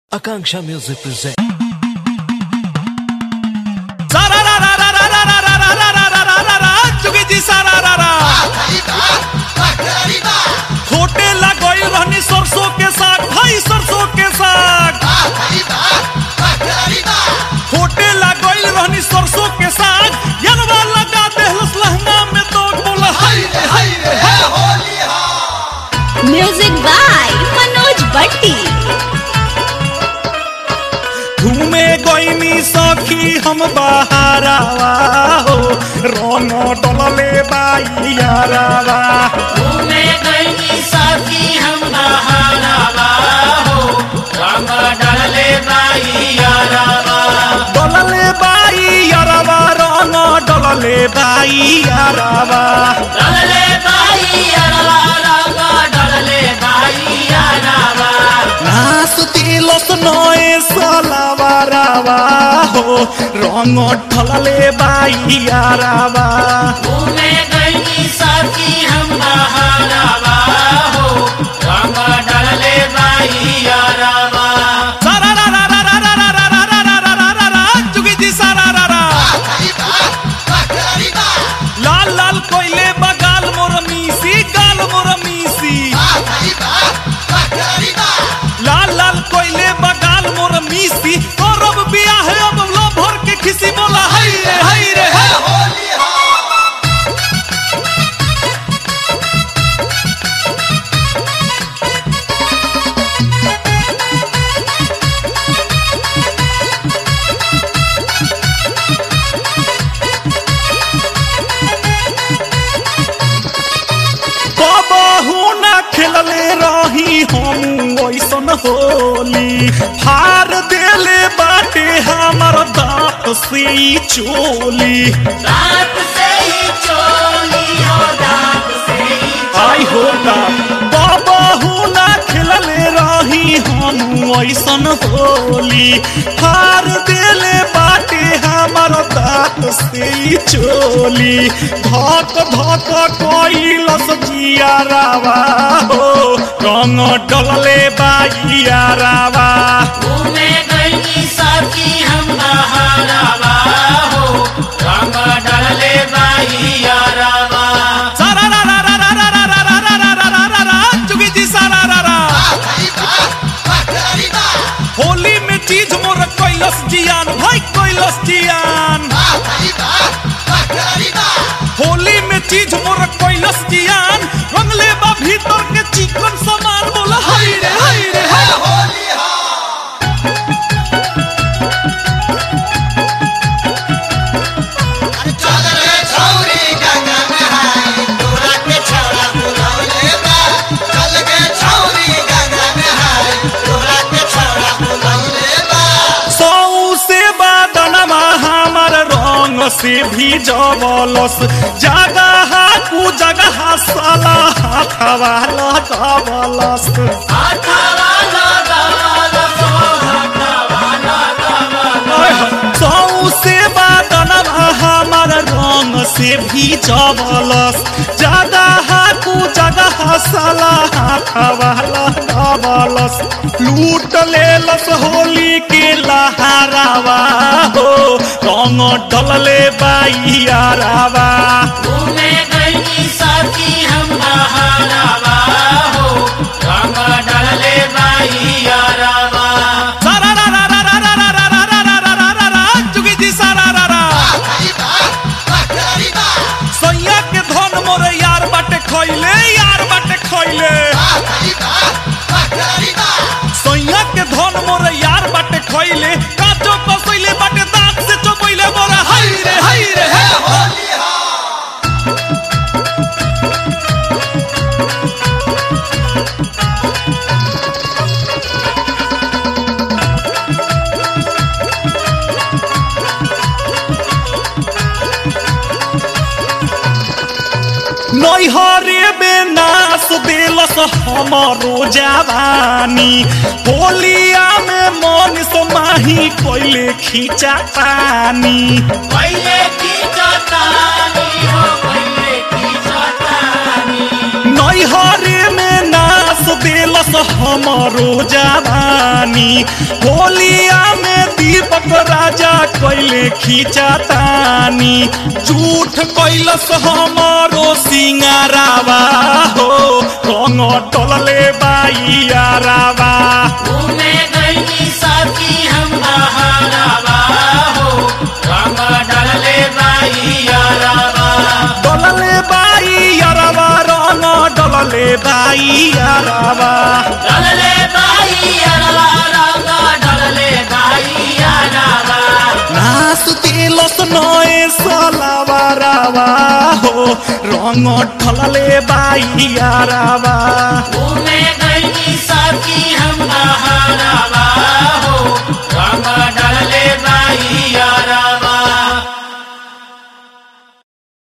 Akanksha Music presents. होटे लगई रहनी सरसों के साग भाई सरसों के साग होटे लगई रहनी सरसों के साग यलवा लगा देहलस लहंगा में तो बोला हाय रे हाय रे म्यूजिक बाय मनोज बट्टी घूमे गईनी सखी हम बहारावा हो रंग डलले बाई यारावा घूमे गई साथी हम बहारावा हो रंग डलले बाई यारावा डलले बाई यारावा रंग डलले बाई यारावा डलले बाई यारावा रंग डलले बाई यारावा नास तिलस नए सलावारावा हो रंग ढलले बाई यारावा घूमे गई साथी हम बहारावा हो रंग डलले बाई यारावा सारा रा रा रा रा रा रा रा रा रा रा रा रा रा चुकी जी सारा रा रा लाल लाल कोयले बगाल मोर मीसी गाल मोर मीसी लाल लाल कोयले बगाल मोर मीसी करब बियाह अब लो भर के खिसी बोला हाय रे हाय रे हाय बाबू ना खेलले रही हम ऐसन होली हार देले बाटे हमर दांत से ई चोली दांत से ही चोली हो दांत से ही आई होगा बाबू ना खेलले रही हम ऐसन होली हार देले बाटे हमर दांत से ई चोली धक धक कोइलस जियारावा हो रंग डलले बाइयारावा घूमे गई साथी हम बहारावा हो रंग डलले बाई यारावा सारा रा रा रा रा रा रा रा रा रा रा रा रा रा चुकी जी सारा रा रा होली में चीज मोर कैलस जियान भाई कैलस जियान होली में चीज मोर कैलस जियान रंगले बा भीतर के चिकन सामान बोला हाय रे हाय रे हाय सौ से बादनमा हमर रंग से भी जबलस जगह कु जगह साला हाथवा लगबलस हाथावा लगावा सो हाथावा लगावा सौ से बादनमा हमर रंग से भी जबलस जगह कु जगह साला हाथवा लगबलस लूट लेलस होली के लहरावा हो रंग डलले बाइयारावा घूमे गई साथी हम बहारावा हो रंग डलले बाई यारावा सारा रा रा रा रा रा रा रा रा रा रा रा रा रा चुकी जी सारा रा रा सैया के धन मोर यार बाटे खैले यार बाटे खैले सैया के धन मोर यार बाटे खैले काचो कसैले बाटे दांत से चबैले मोर हाय रे हाय रे हाय नैहरे में नास देलस हमारो जवानी होलिया में मन समाही कोइले खींचा पानी पहले की चतानी हो पहले की चतानी नैहरे में नास नास दिलस हमरो जवानी होलिया में दीपक राजा कैले खींचातानी झूठ कैलस हमारो सिंगारावा हो रंग टलले बाइयारावा घूमे गई साथी हम बहारावा हो रंग डलले बाई यारावा डलले बाइयारावा रंग डलले बाइयारावा डलले बाई यारावा रंग डलले बाई यारावा नास दिलस नए सलावारावा हो रंग ढलले बाइयारावा घूमे गई साथी हम बहारावा हो रंग डलले बाई